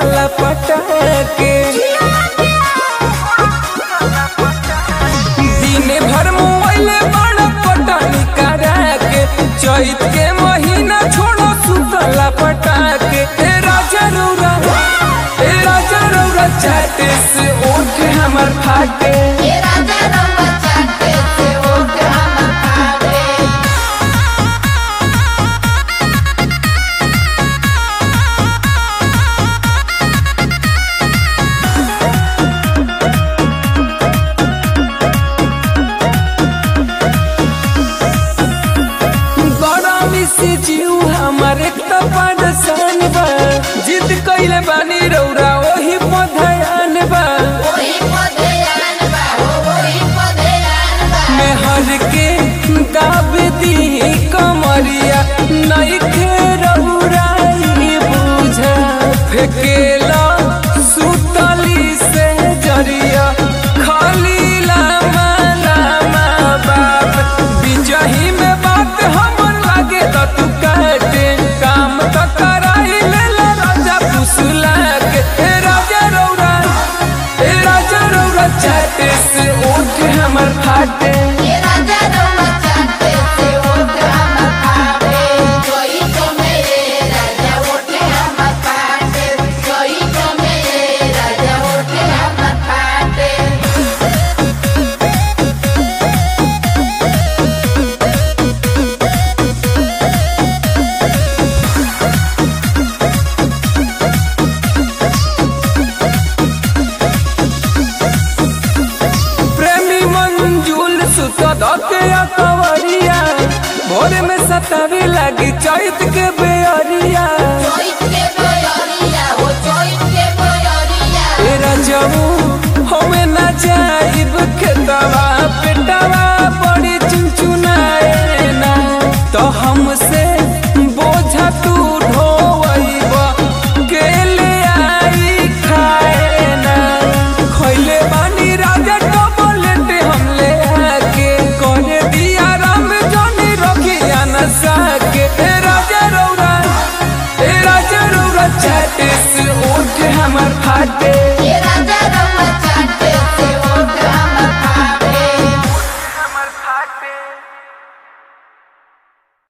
सुतला पटाके दिने भर मोबाइले बड़ा पटानी करा के चैत के महीना छोड़ो सुतला पटाके ए राजा रौरा ए राजा रौरा चाटे से ओठ हमर फाटे ये राजा रंगा चाटे से ओठ हमर फाटे गरमी से जीव हमार एक तो परेशान बा जिद कइले बानी रौरा ओही पधयान बा वही पधयान बा हो वही पधयान बा मैं हर के दाब दी कमरिया नहीं खे रौरा ई बुझा फेकेला सुतली से जरिया खाली लामा लामा बाप बिजही में बात हमर लागे त तू काटे काम त कराई ले ला राजा पुसला के हे राजा रौरा हे राजा रौरा चाटे से ओठ हमर फाटे ये राजा रंगा चाटे से ओठ हमर फाटे कोई तो मेरे राजा ओठ हमर फाटे कोई तो मेरे राजा ओठ हमर फाटे प्रेमी मंजूल सुत धके कवरिया भोर में सतावे लगी चैत के